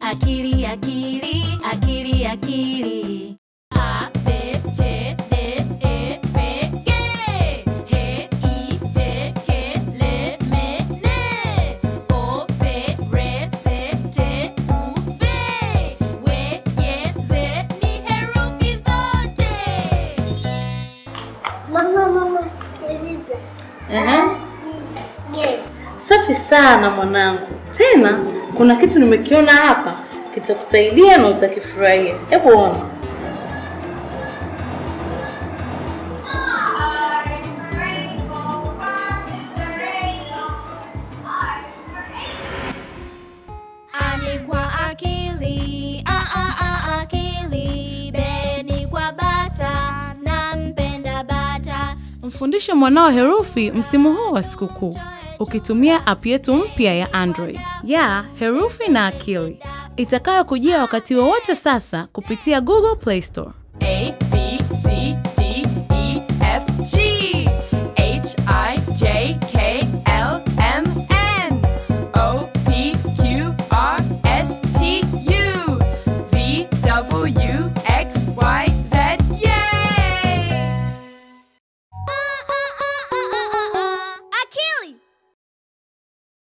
akili akili akili akili A, B, C, D, E, F, G H, I, J, K, L, M, N O, P, R, S, T, U, V W, Y, Z ni herufi zote Mama, mama, sikiliza. Ehe. Ye. Safi sana mwanangu. Tena kuna kitu nimekiona hapa kitakusaidia na utakifurahia. Hebu ona. Ani kwa akili, a a a akili, beni kwa bata, nampenda bata. Mfundishe mwanao herufi msimu huu wa sikukuu ukitumia app yetu mpya ya Android ya herufi na akili itakayokujia wakati wowote sasa kupitia Google Play Store. A B